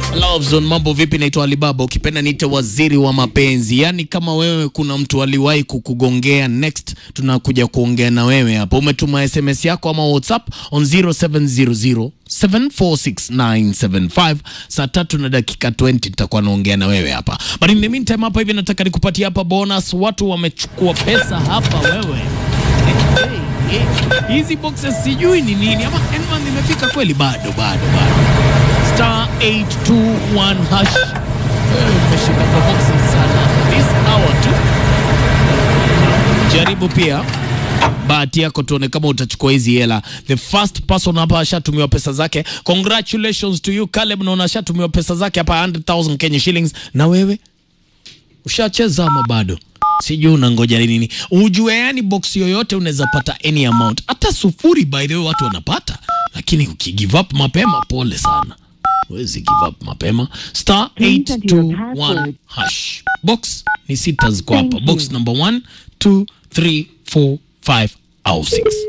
Love Zone, mambo vipi? Naitwa Alibaba, ukipenda niite waziri wa mapenzi. Yaani kama wewe kuna mtu aliwahi kukugongea, next tunakuja kuongea na wewe hapa. Umetuma SMS yako ama WhatsApp on 0700 746975 saa tatu na dakika 20 tutakuwa naongea na wewe hapa, but in the meantime hapa hivi nataka nikupatie hapa bonus. Watu wamechukua pesa hapa wewe Hey, hey, hizi boxes sijui ni nini ama Enman imefika kweli? Bado bado bado star 821 hash. Wewe umeshika kwa boxes sana this hour tu. Jaribu pia bahati yako, tuone kama utachukua hizi hela. The first person hapa ashatumiwa pesa zake. Congratulations to you Caleb, naona ashatumiwa pesa zake hapa 100,000 Kenya shillings. Na wewe ushacheza ama bado? Sijui unangoja nini. Ujue yani box yoyote unaweza pata any amount, hata sufuri. By the way watu wanapata, lakini ukigive up mapema, pole sana. Huwezi give up mapema. Star Please enter your 821 password. hash. Box ni sita ziko hapa. Thank Box you. number 1 2 3 4 5 au 6.